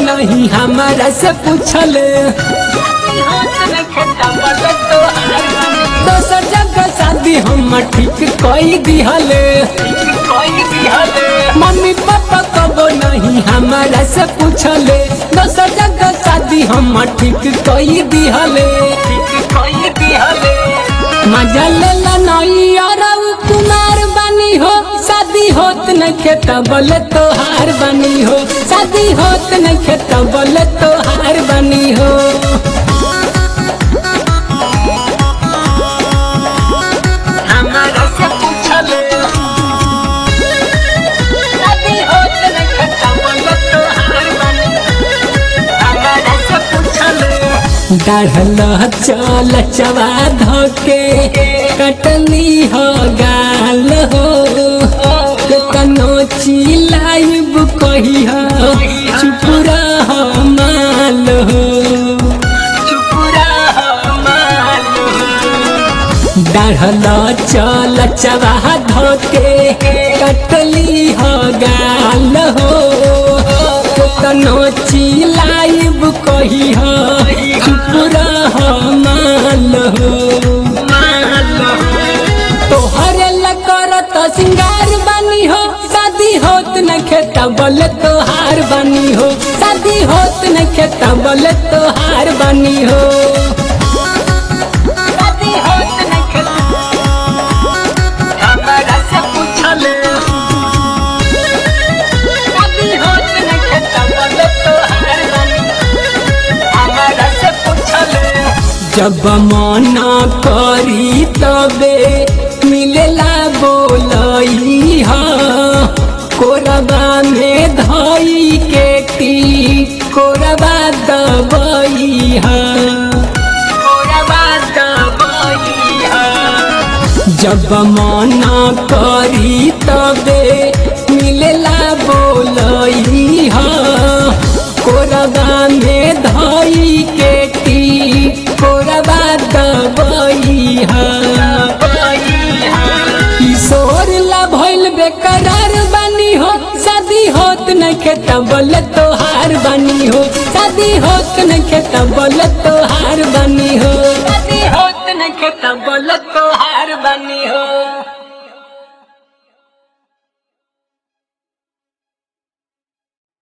नहीं हमारा से पूछले दोसर जगह शादी हम ठीक कई दिहले मम्मी पापा कबो नहीं हमारा से पूछले दोसर जगह शादी हम ठीक कई दिहले मजा लेला नहीं और कुमार बनी हो शादी होत न खेता बोले तोहार बनी हो शादी होत न खेता बोले तोहार बनी हो हमारा से पूछले शादी होत नहीं खत्म तो हार बनी हमारा से पूछले डाढ़ल चल चवा धोके कटनी हो गाल हो कनो चिलाइब कही हो चुप रह माल हो चुपुरा माल डाढ़ल चल चवा धोके कटली हो गाल हो कनो चिलाइब कही हो चुप रह माल हो तोहरे लकर तो सिंगार बनी हो शादी होत न खेता बोले तोहार बनी हो शादी होत न खेता बोले तोहार बनी हो शादी होत नहीं खत्म हमारा से पूछले शादी होत नहीं खत्म तो हार बनी हमारा से पूछले जब मना करी तबे मिलेला बोलई हा कोरबा में धई के टी कोरबा दबई हा पूरा बात बोलिया जब मना करी तबे मिलेला बोलई हा कोरबा में धई के टी कोरबा दबई हा किशोर ला भइल बेकरार बनी हो शादी होत न खेता बोले तोहार बनी हो शादी होत न खेता बोले तोहार बनी हो शादी होत नहीं खत्म बोलो तो हार बनी हो